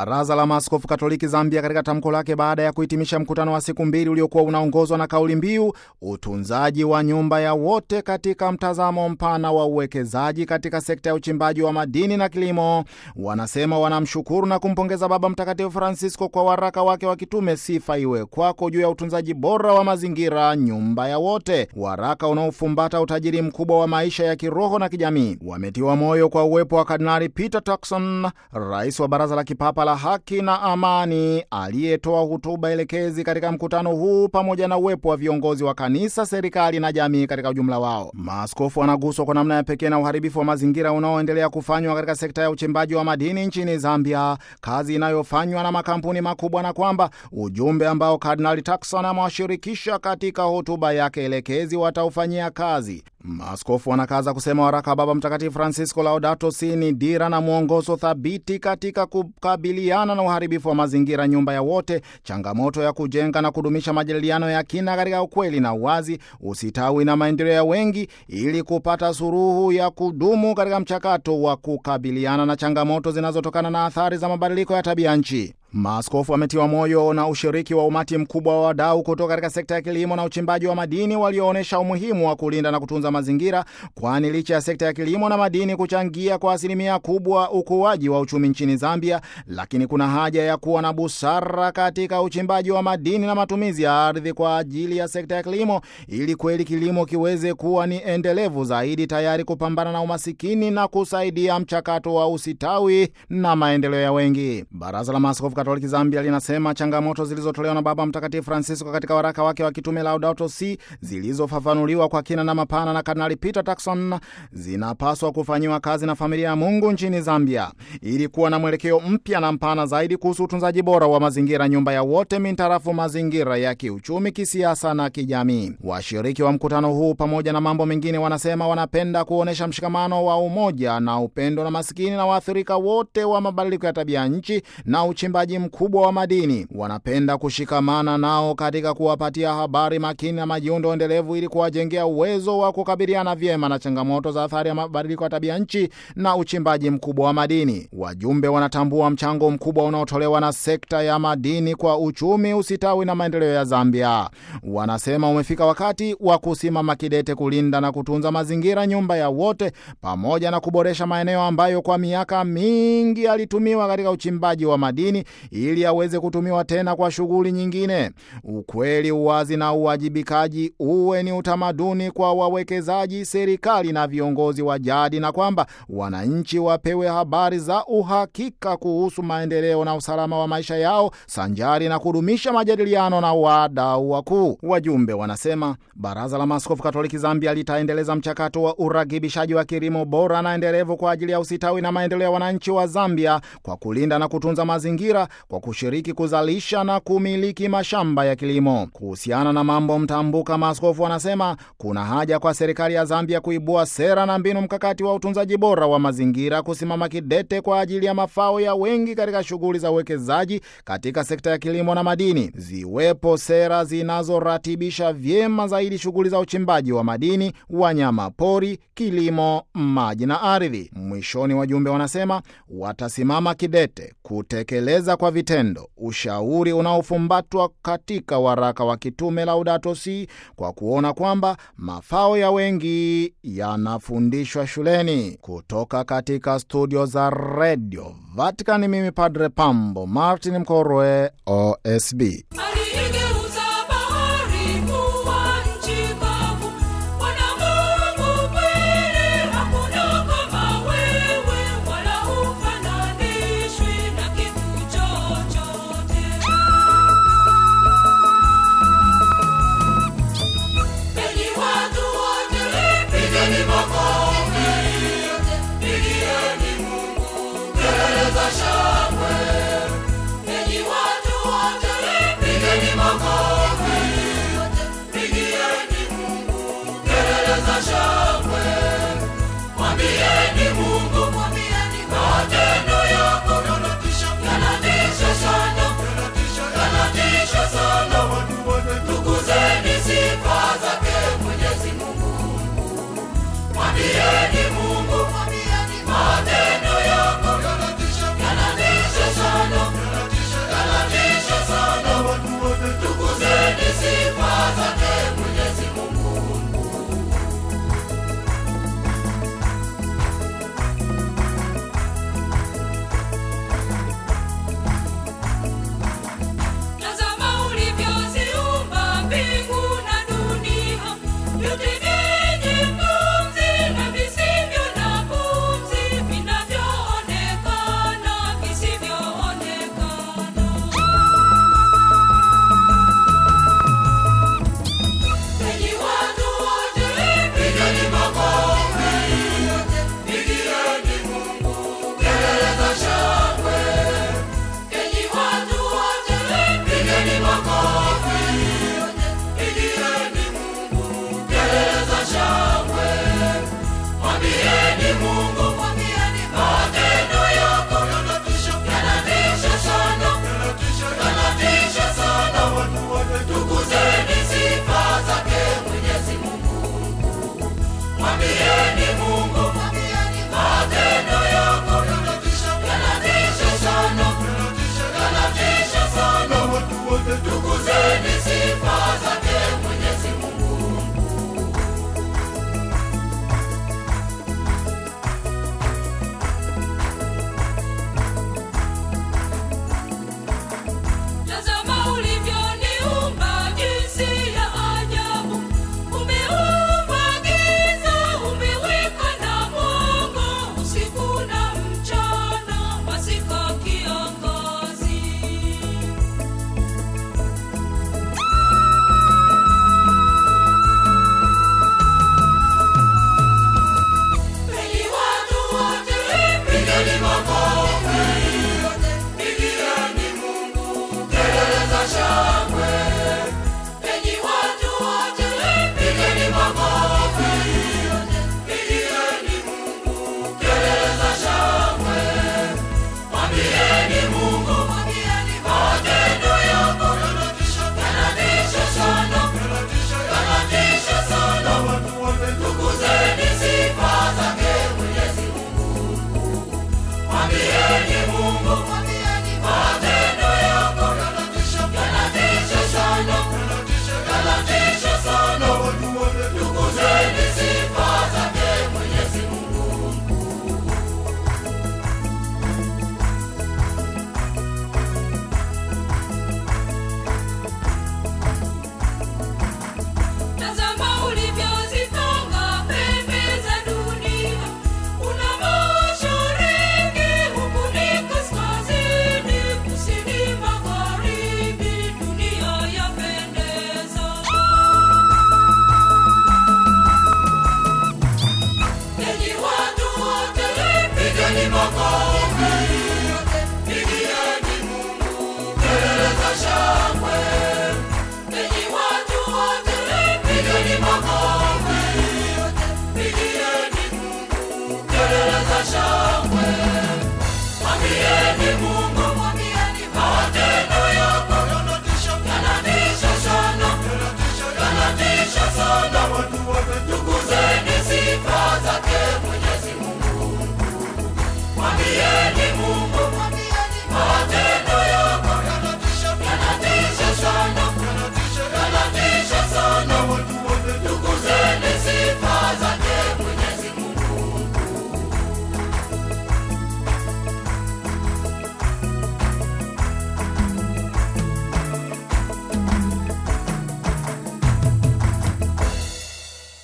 Baraza la Maaskofu Katoliki Zambia, katika tamko lake baada ya kuhitimisha mkutano wa siku mbili uliokuwa unaongozwa na kauli mbiu utunzaji wa nyumba ya wote katika mtazamo mpana wa uwekezaji katika sekta ya uchimbaji wa madini na kilimo, wanasema wanamshukuru na kumpongeza Baba Mtakatifu Francisco kwa waraka wake wa kitume Sifa Iwe Kwako juu ya utunzaji bora wa mazingira, nyumba ya wote, waraka unaofumbata utajiri mkubwa wa maisha ya kiroho na kijamii. Wametiwa moyo kwa uwepo wa Kardinali Peter Turkson, rais wa Baraza la Kipapa la Haki na Amani, aliyetoa hotuba elekezi katika mkutano huu, pamoja na uwepo wa viongozi wa kanisa, serikali na jamii katika ujumla wao. Maaskofu wanaguswa kwa namna ya pekee na uharibifu wa mazingira unaoendelea kufanywa katika sekta ya uchimbaji wa madini nchini Zambia, kazi inayofanywa na makampuni makubwa, na kwamba ujumbe ambao Kardinali Turkson amewashirikisha katika hotuba yake elekezi wataufanyia kazi. Maaskofu wanakaza kusema waraka wa Baba Mtakatifu Francisco Laudato Si ni dira na mwongozo thabiti katika kukabiliana na uharibifu wa mazingira, nyumba ya wote, changamoto ya kujenga na kudumisha majadiliano ya kina katika ukweli na uwazi, usitawi na maendeleo ya wengi, ili kupata suluhu ya kudumu katika mchakato wa kukabiliana na changamoto zinazotokana na athari za mabadiliko ya tabia nchi. Maaskofu wametiwa moyo na ushiriki wa umati mkubwa wa wadau kutoka katika sekta ya kilimo na uchimbaji wa madini walioonyesha umuhimu wa kulinda na kutunza mazingira, kwani licha ya sekta ya kilimo na madini kuchangia kwa asilimia kubwa ukuaji wa uchumi nchini Zambia, lakini kuna haja ya kuwa na busara katika uchimbaji wa madini na matumizi ya ardhi kwa ajili ya sekta ya kilimo, ili kweli kilimo kiweze kuwa ni endelevu zaidi, tayari kupambana na umasikini na kusaidia mchakato wa usitawi na maendeleo ya wengi. Baraza la Maaskofu Katoliki Zambia linasema changamoto zilizotolewa na Baba Mtakatifu Francisco katika waraka wake wa kitume Laudato Si, zilizofafanuliwa kwa kina na mapana na Kardinali Peter Turkson, zinapaswa kufanyiwa kazi na familia ya Mungu nchini Zambia ili kuwa na mwelekeo mpya na mpana zaidi kuhusu utunzaji bora wa mazingira, nyumba ya wote, mintarafu mazingira ya kiuchumi, kisiasa na kijamii. Washiriki wa mkutano huu pamoja na mambo mengine, wanasema wanapenda kuonyesha mshikamano wa umoja na upendo na masikini na waathirika wote wa mabadiliko ya tabia nchi na uchimbaji mkubwa wa madini. Wanapenda kushikamana nao katika kuwapatia habari makini na majiundo endelevu ili kuwajengea uwezo wa kukabiliana vyema na changamoto za athari ya mabadiliko ya tabia nchi na uchimbaji mkubwa wa madini. Wajumbe wanatambua mchango mkubwa unaotolewa na sekta ya madini kwa uchumi, usitawi na maendeleo ya Zambia. Wanasema umefika wakati wa kusimama kidete kulinda na kutunza mazingira, nyumba ya wote, pamoja na kuboresha maeneo ambayo kwa miaka mingi yalitumiwa katika uchimbaji wa madini ili aweze kutumiwa tena kwa shughuli nyingine. Ukweli, uwazi na uwajibikaji uwe ni utamaduni kwa wawekezaji, serikali na viongozi wa jadi, na kwamba wananchi wapewe habari za uhakika kuhusu maendeleo na usalama wa maisha yao, sanjari na kudumisha majadiliano na wadau wakuu. Wajumbe wanasema Baraza la Maaskofu Katoliki Zambia litaendeleza mchakato wa uragibishaji wa kilimo bora na endelevu kwa ajili ya usitawi na maendeleo ya wananchi wa Zambia kwa kulinda na kutunza mazingira kwa kushiriki kuzalisha na kumiliki mashamba ya kilimo. Kuhusiana na mambo mtambuka, maaskofu wanasema kuna haja kwa serikali ya Zambia kuibua sera na mbinu mkakati wa utunzaji bora wa mazingira, kusimama kidete kwa ajili ya mafao ya wengi katika shughuli za uwekezaji katika sekta ya kilimo na madini. Ziwepo sera zinazoratibisha vyema zaidi shughuli za uchimbaji wa madini, wanyama pori, kilimo, maji na ardhi. Mwishoni, wajumbe wanasema watasimama kidete kutekeleza kwa vitendo ushauri unaofumbatwa katika waraka wa kitume Laudato Si, kwa kuona kwamba mafao ya wengi yanafundishwa shuleni. Kutoka katika studio za redio Vatican, mimi Padre Pambo Martin Mkorwe, OSB. Aliyegeuza bahari kuwa nchi kavu, Bwana Mungu kweli, hakuna kama wewe, wala hufananishwi na kitu chochote. Enyi watu wote, pigeni makofi, pigieni Mungu kelele za shangwe. Enyi watu wote, mwambieni Mungu